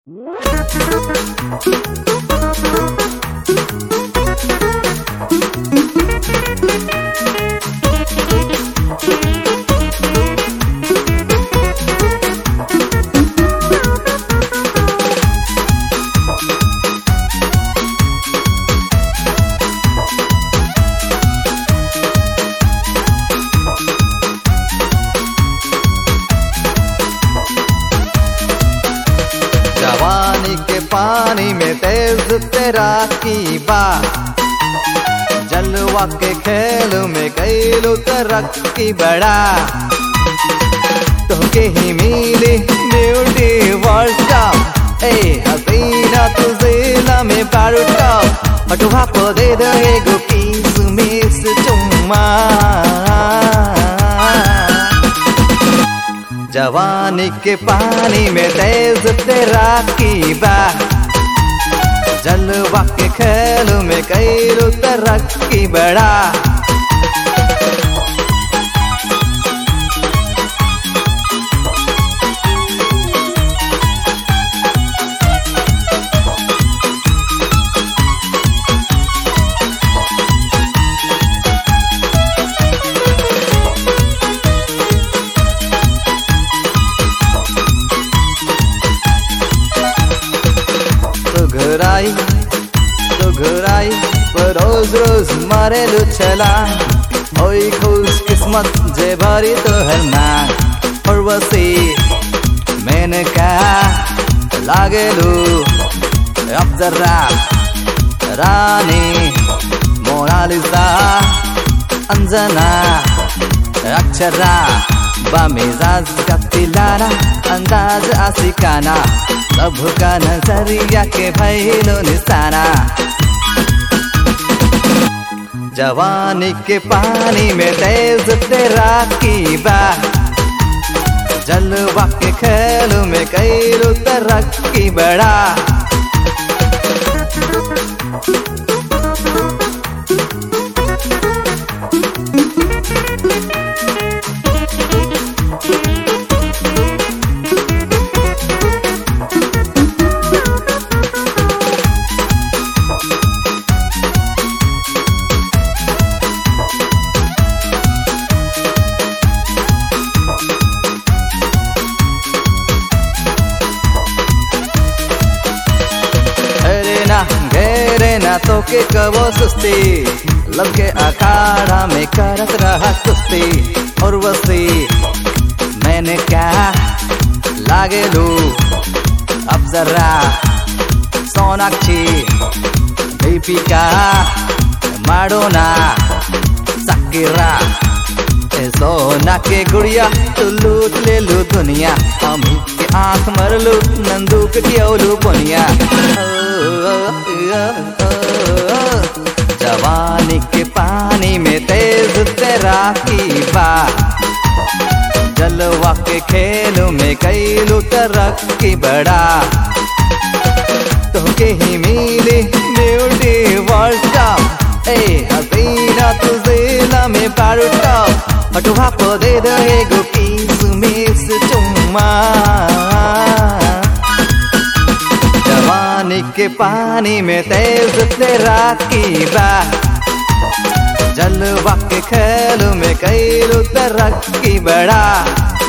जवानी के पानी में तेज तेरा की बा जलवा के खेल में कैलू तरक्की बड़ा तुमके ही मिली ब्यूटी वर्ल्ड कप ए हसीना तुझे में पारू टॉप हटुहा को दे दो एगो किस मिस चुम्मा जवानी के पानी में तेज तेरा की बा जलवा के खेल में कैलू तरक्की बड़ा तो घर आई तो घर आई पर रोज रोज मारे लुचला ओई खुश किस्मत जे भरी तो हरना और वसी मैंने कहा लागे लू अब जरा रानी मोनालिसा अंजना अक्षरा बमिजाज का तिलाना अंदाज आशिकाना सबका नजरिया के भैलो निशाना जवानी के पानी में तेज तेरा की बा जलवा के खेल में कैलू तरक्की बड़ा अरे ना घेरे ना तो के कबो सुस्ती लब के अखाड़ा में करत रहा कुश्ती और वसी मैंने क्या लागे लू अब जरा सोनाक्षी दीपिका माडोना सकीरा ए सोना के गुड़िया तू लूट ले लू दुनिया हम के आंख मर लू नंदूक कियोलू बुनिया जवानी के पानी में तेज तेरा की बा जलवा के खेल में कैलू तरक्की बड़ा तुमके ही मिली ब्यूटी वर्ल्ड कप ए हसीना तुझे में पारू टॉप हटुहा को दे दो एगो किस मिस चुम्मा जवानी के पानी में तेज तेरा की बा जलवा के खेल में कैलू तरक्की बड़ा